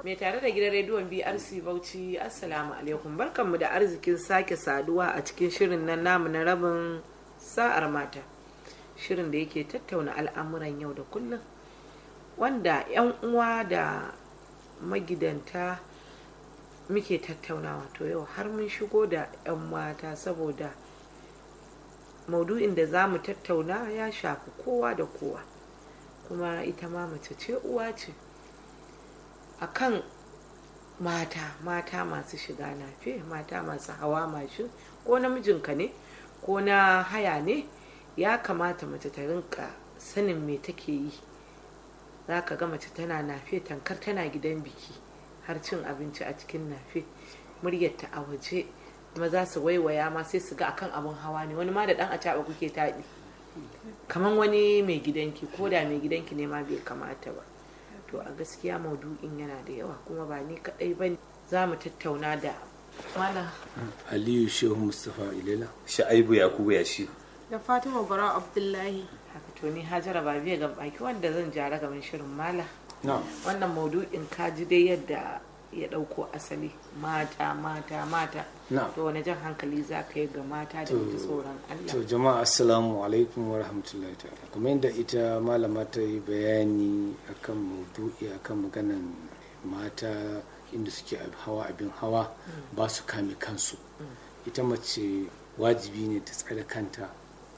mai tare da gidan rediyon brc bauchi assalamu alaikum barkanmu da arzikin sake saduwa a cikin shirin nan namu na rabin sa'ar mata shirin da yake tattauna al'amuran yau da kullum wanda 'yan uwa da magidanta muke tattaunawa to yau har mun shigo da 'yan mata saboda maudu'in da za mu tattauna ya shafi kowa da kowa kuma ita ma mace ce uwa ce akan mata mata masu shiga nafe mata masu hawa mashin ko namijinka ne ko na haya ne ya kamata mace ta rinka sanin me take yi za ka ga mace tana nafe tankar tana gidan biki har cin abinci a cikin nafe muryarta a waje kuma za su waiwaya ma sai su ga akan abin hawa ne wani ma da dan a kuke taɗi kamar wani mai gidanki ko da mai gidanki ne ma bai kamata ba to a gaskiya maudu'in yana da yawa kuma ba ni kadai ba za mu tattauna da mana aliyu shehu mustapha ilela sha'aibu yakubu ya shi da fatima bara abdullahi haka to ni hajara ba biya ga baki wanda zan jara gaban shirin mala na wannan maudu'in ka ji dai yadda ya dauko asali mata mata mata na to wani jan hankali za ka yi ga mata da To- ji tsoron to Allah jama'a assalamu alaikum wa rahmatullahi ta'ala kamar yadda ita malama ta yi bayani akan maudu'i akan maganan mata inda suke ab- hawa abin hawa ba su kame kansu ita mace wajibi ne ta tsare kanta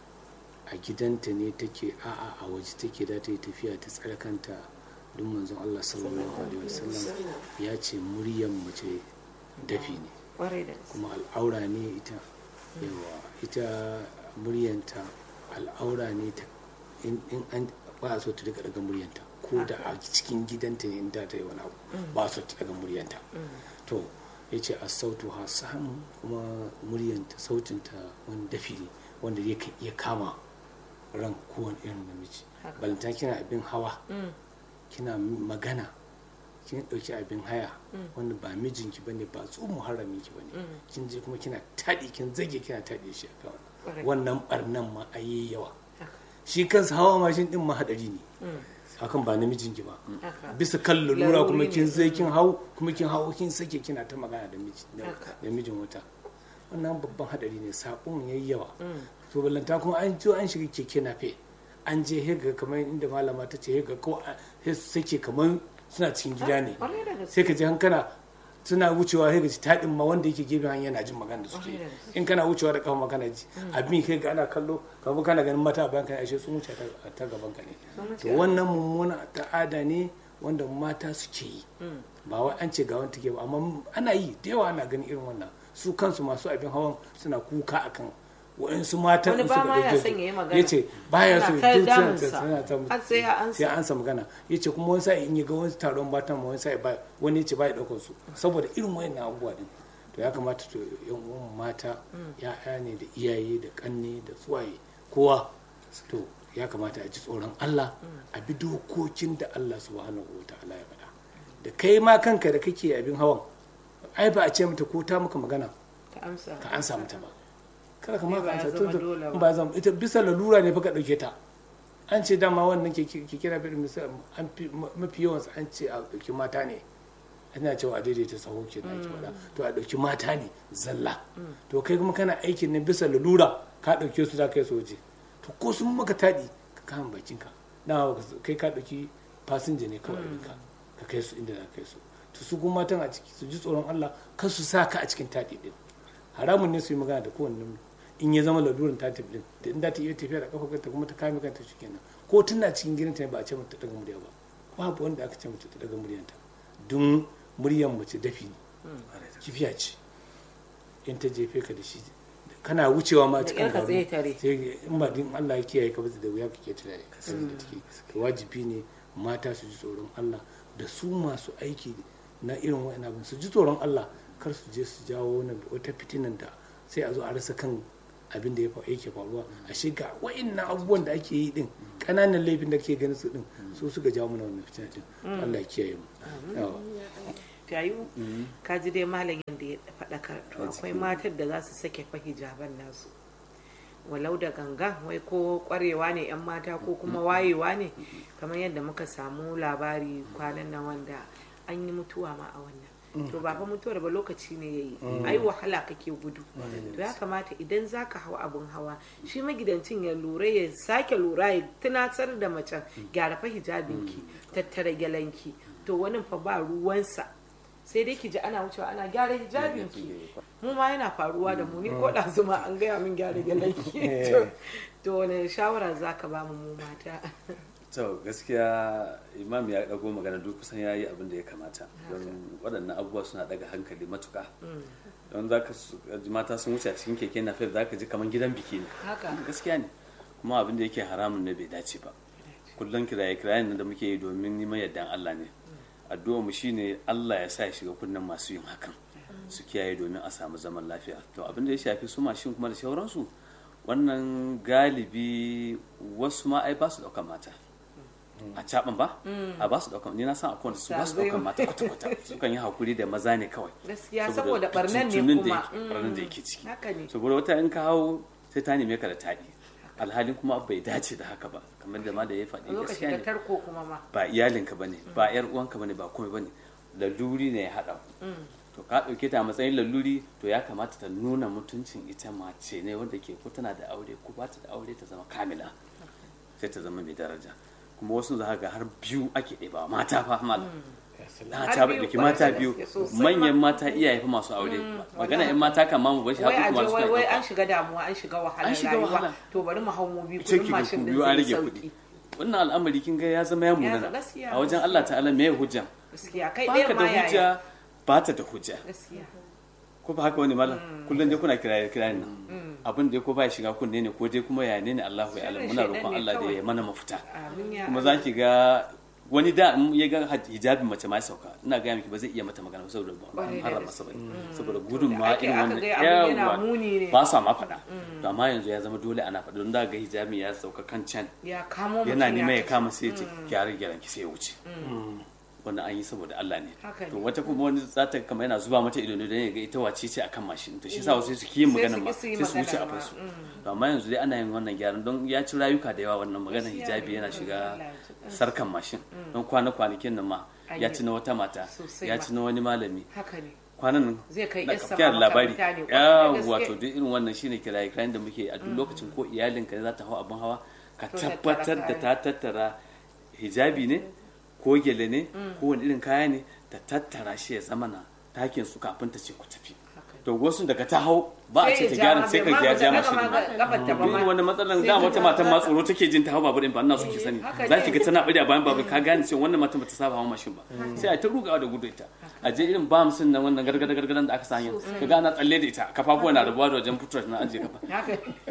a gidanta ne take a'a a waje take da ta yi tafiya ta tsare kanta don manzon Allah sallallahu alaihi wasallam ya ce muryan mace dafi ne kwarai da gaske. kuma al'aura ne ita yawa ita muryanta al'aura ne ta in in an ba a so ta daga daga muryanta ko da a cikin gidanta ne in da ta yi wani abu ba a so ta daga muryanta to ya ce a sautu ha samu kuma muryanta sautinta wani dafi ne wanda ya kan iya kama ran kowane irin namiji Haka. balanta kina abin hawa Mm, kina magana kin ɗauki abin haya wanda ba mijinki bane ba tso muharramin ki bane Mm. kin je kuma kina taɗi kin zage kina taɗi shi akan Correct. wannan barnan ma a yi yawa haka, shi kansa hawa mashin din ma hadari ne mm, akan ba namijinki ba haka. bisa kan lalura kuma Laruri kin ne, zai mm. kin hau kuma kin hau kin sake kina ta magana da miji da Haka. da mijin wata wannan babban hadari ne sabon yayi yawa Mm, to ballanta kuma an jo an shiga keke nafe an je hega kamar inda malama ta ce hega ko a- sai su sake kamar suna cikin gida ne kwarai da gaske. sai ka ji hankana suna wucewa hega ji taɗin ma wanda yake gefen hanya yana jin magana da suke Kwarai da gaske. in kana wucewa da kafa magana ji abin kai ga ana kallo kamar kana ganin mata a bayan ka ashe sun wuce ta- ta gaban ka ne Sun wuce to wannan mummuna ta'ada ne wanda mata suke yi Mm, ba wai an ce ga wani take ba amma ana yi da yawa ana ganin irin wannan su kansu masu abin hawan suna kuka akan wa'insu matan Wani in ba suka ma ya ɗauke son su. ya yi magana. ya ce baya so Ana ta duk suna damunsa. ta- suna ta- Har sai ya ansa. sai ya ansa magana ya ce kuma wani sa'i in ya ga wani taron matan ma wani sa'i ba wani ya ce ba ya ɗaukar su saboda irin wayannan abubuwa din to ya kamata to yan uwan mata ya'ya ne da iyaye da kanne da tsuwaye kowa to ya kamata a ji tsoron Allah a bi dokokin da Allah subhanahu wa ta'ala ya faɗa da kai ma kanka da kake abin hawan ai ba a ce mata ko ta maka magana ka amsa. ka ansa mata ba kada ka ma Ba ka ya ansa zama to dole ba. ba zama ita bisa lalura ne fa ka dauke ta an ce dama wannan ke ke kira fi misal an fi mafi yawan su an ce a dauki mata ne ana cewa a daidaita saho ke da ake faɗa to a dauki mata ne zalla to kai kuma kana aikin ne bisa lalura ka dauke su za ka yi soje to ko sun maka taɗi ka kama bakinka dama baka so- kai ka dauki fasinja ne kawai ɗinka ka kai su inda za ka kai su to su kuma matan a ciki su ji tsoron Allah kar su sa ka a cikin taɗi ɗin haramun ne su yi magana da kowanne namiji in ya zama lalurin ta tafi din da in za ta iya tafiya da kafa kanta kuma ta kame kanta shi kenan ko tana cikin gidanta ne ba a ce mata ta daga murya ba babu wanda aka ce mata ta daga muryanta don muryan mace dafi ne kifiya ce in ta jefe ka da shi kana wucewa ma Da cikin ƙyar ka garu tsaye tare. sai in ba din Allah ya kiyaye ka ba da wuya kake tunani saboda take to wajibi ne mata su ji tsoron Allah da su masu aiki na irin wa'in abin su ji tsoron Allah kar su je su jawo wani wata fitinan da sai a zo a rasa kan abin da ya fa- yake faruwa a shiga wa'innan abubuwan da ake yi din ƙananan laifin da ke ganin su din su suka jawo mana wannan fitina din Allah ya kiyaye mu Yawa. Jayu, ka ji dai malam yadda ya faɗakar to akwai matar da za su sake fa hijaban nasu walau da ganga wai ko kwarewa ne 'yan mata ko kuma wayewa ne kamar yadda muka samu labari kwanan nan wanda an yi mutuwa ma a wannan to ba fa mutuwar ba lokaci ne yayi ai wahala kake gudu to ya kamata idan zaka hau abun hawa shi magidancin ya lura ya sake lura ya tunatar da macen gyara fa hijabinki tattara gyalanki to wani fa ba ruwansa sai dai ki ji ana wucewa ana gyara hijabinki mu ma yana faruwa da mu ni ko da zuma an gaya min gyara gyalanki To- to wani shawara zaka ba mu mu mata to gaskiya imam ya dago magana duk kusan ya yi abin da ya kamata don waɗannan abubuwa suna daga hankali matuka don za ka su- ji mata sun wuce a cikin keke na za ka ji kamar gidan biki ne haka gaskiya ne kuma abin da yake haramun ne bai dace ba kullum kiraye kirayen nan da muke yi domin neman yardan Allah ne addu'a mu shine Allah ya sa ya shiga kunnen masu yin hakan su kiyaye domin a samu zaman lafiya to abin da ya shafi su mashin kuma da sauransu wannan galibi wasu ma ai ba su daukan mata a caban ba a ba su daukan ni na san akwai wanda su ba su daukan mata kwata-kwata sukan yi hakuri da maza ne kawai gaskiya saboda barnan ne fitintunin da kuma yake- barnan da yake ciki haka ne saboda wata in ka hau sai ta neme ka da taɗi alhalin kuma bai dace da haka ba kamar da ma da ya faɗi lokaci gaskiya da ne tarko kuma ma ba iyalinka ba ne ba yar uwanka ba ne ba komai ba ne laluri ne ya haɗa ku to ka ɗauke ta a matsayin laluri to ya kamata ta nuna mutuncin ita mace ne wanda ke ko tana da aure ko ba ta da aure ta zama kamila sai ta zama mai daraja kuma wasu za ga har biyu ake ɗeba mata fa malam na Har ta biyu ɗauki kwarai mata da biyu gaske, sosai manyan ma. mata iyaye fa masu aure magana wallahi. in mata kan ma mu bashi wai a har je kuma wai suna wai ɗauka. an shiga damuwa an shiga wahalar An shiga rayuwa wahala. to bari mu hau mu biyu sai kudin ki ga mashin ku din biyu an zai rage sauki kuɗi wannan al'amari kin ga ya zama ya munana gaskiya, a wajen gaskiya. Allah ta'ala me hujja gaskiya kai baka ɗaya da ma yaya hujja ba ta da hujja gaskiya ko ba haka wani malam kullum dai kuna kiraye kiraye nan abin da ko ba ya shiga kunne ne ko dai kuma ya ne ne Allahu ya alam Shirin muna shaidan roƙon ne Allah da kawai. ya mana mafita amin ya kuma za ki ga wani da in ya ga hijabin mace ma ya sauka ina ga miki ba zai iya mata magana ba saboda ba Kwarai an da harama gaske. masa bane saboda gudun da ma ake- irin aka wannan ga abin yana yawa muni ne. ba sa ma faɗa to amma yanzu ya zama dole ana faɗa don da ga hijabin ya sauka kan can ya kamo mutum yana neman ya tafi. kama sai ya ce gyara gyaran ki sai ya wuce wannan an yi saboda Allah ne Haka ne. to wata kuma wani za ta kama yana zuba mata ido ne don ya ga ita wace ce akan mashin to shi sa wasu su ki yin Sai magana su ma ki su yi sai su wuce a magana ma, fasu to amma yanzu dai ana yin wannan gyaran don ya ci rayuka da yawa wannan maganar Gaskiya hijabi ne, yana Allah shiga ya ji kansa. sarkan mashin don kwana kwanakin nan ma An ya yi. ci na wata mata Sosai ya ma. ci na wani malami haka ne kwanan nan Zai kai na yarsa kafiyar ma labari makaranta ne, kwarai da gaske. yawa to duk irin wannan shine kiraye kirayen da muke a duk lokacin ko iyalinka ne za ta hau abin hawa ka To tattara tabbatar da ta tattara hijabi ne ko gele ne ko wani irin kaya ne ta tattara shi ya zama na takin su kafin ta ce ku tafi Haka. to wasu daga ta hau ba a ce ta Sai ya gyara ja sai ka ma, gyara bai ja ma mashin gaba ma gafar ta ba duk ma. irin wani matsalan Sai da ta wata ja matan ma ma. tsoro take jin ta hau babur din ba ina so ki sani haka za ne. ki ga tana bari a bayan babur ka gane cewa wannan matan bata saba hawa mashin ba sai a ta rugawa da gudu ita a je irin bamsin nan wannan gargada gargadan da aka sanya ka ga ana tsalle da ita kafafuwa na rabuwa da wajen fitar na ajiye kafa haka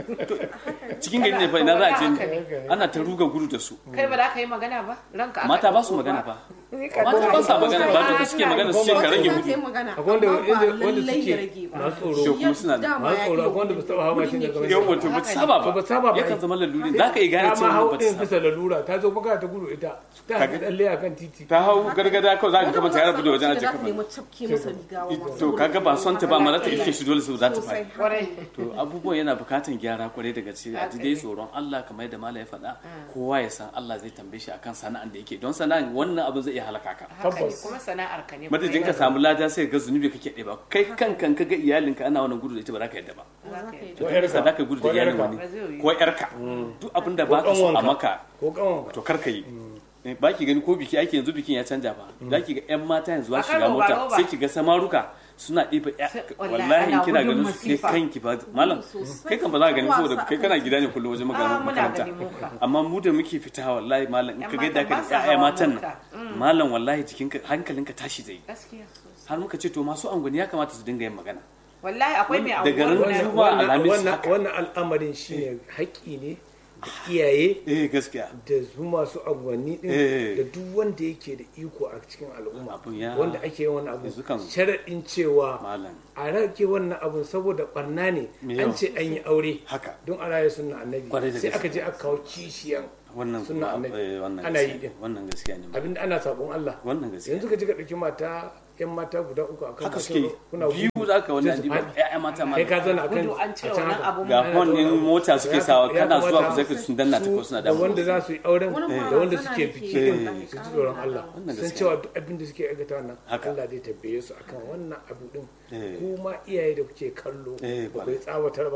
cikin gari ne fa ina za a je Haka ne ne. ana ta ruga gudu da su kai ba za ka yi magana ba ranka aka mata ba su ɗauko magana fa Ni ka mata ba sa magana ba da suke magana su ce ka rage Wata gudu yi magana akwai wanda amma ba wanda wanda lallai ya suke rage ba. masu Shi tsoro kuma suna da Dama masu ya tsoro iya akwai wanda ba su taɓa hawa mashin daga Wurin wani yau wato ba ta saba Ba ba ta saba ba. yakan zama laluri za ka yi gane ta ma cewa hau ba ta ɗin saba bisa lalura ta zo baka ta gudu ita ta haɗu tsalle a kan titi ta hau gargada kawai za ka kama ta yara da wajen ajiye Za ta kafa nemi cafke masa riga wa masu to kaga ba son ta ba ma za ta ike shi dole su za ta Sosai. faɗi kwarai to abubuwan yana bukatan gyara kwarai daga gaske a ji dai tsoron Allah kamar yadda mala ya faɗa kowa ya san Allah zai tambaye shi akan sana'an da yake don sana'an wannan abin zai iya halaka ka haka ne Tabbas. kuma sana'ar ka ne madadin ka samu lada sai ga zunubi kake ɗeba kai kankan ka ga iyalinka ana wannan gudu da ita ba za ka yadda ba Za ka yi. to kai bisa za ka gudu da Ko iyalin yarka. wani Ba zai yiwu. ko yarka duk abin da ba ka so a ƙanwanka. maka ko ƙanwan to kar ka yi ba ki gani ko biki ake yanzu bikin ya canja ba za ki ga yan mata yanzu Ba ba shiga karo ba mota roba. sai ki ga samaruka suna ɗiba ya- Sai- wallahi wallahi in ana kina gudun ganin su ke masifa. kanki ba malam Sosai. kai kan ba za ka gani saboda Wasa kai kana gida ne kullum wajen Ah, magana muna makaranta gani mu ka. amma mu da muke fita wallahi malam in Yan ka ga yadda matan aka ba sa da ƴaƴa hawa matan mota. nan malam wallahi jikinka hankalinka tashi zai gaskiya sosai. har muka ce to masu angwani ya kamata su dinga yin magana wallahi akwai mai Daga anguwar ran guda zuwa biyu. alhamis wannan haka. wannan al'amarin shine haƙƙi ne da iyaye eh gaskiya da su masu agwanni din Eh. da duk wanda yake da iko a cikin al'umma Abun ya- wanda ake yin wannan abu yanzu kan- sharaɗin cewa malam a rage wannan abun saboda barna ne Me an yawa. ce an yi aure haka don a raya sunna annabi Kwarai da sai gaske. aka je aka kawo kishiyan wannan sunna kuma, annabi eh, wannan ana yi gaskiya din wannan gaskiya ne abinda ana sabon Allah wannan gaskiya yanzu ka ji ka ɗauki mata yan mata guda uku akan haka bakin suke ro- kuna biyu gudu, za ka wani sai su adiba faɗi. ya'ya mata ma kai ka zana akan gudu an ce a can wannan haka. abun ga ma- hon din mota suke sawa Ya kana zuwa kamata ku zai sun danna ta ko suna da damu wanda za su yi auren Wani ma da wanda zana suke yake biki yi, din wallahi, su ji ƙarin tsoron da Allah Wannan san gaskiya. cewa duk abin da suke aikata wannan Haka. Allah zai tabbaye su akan wannan abu din Eh. kuma iyaye da kuke kallo Eh, ba ku yi tsawatar ba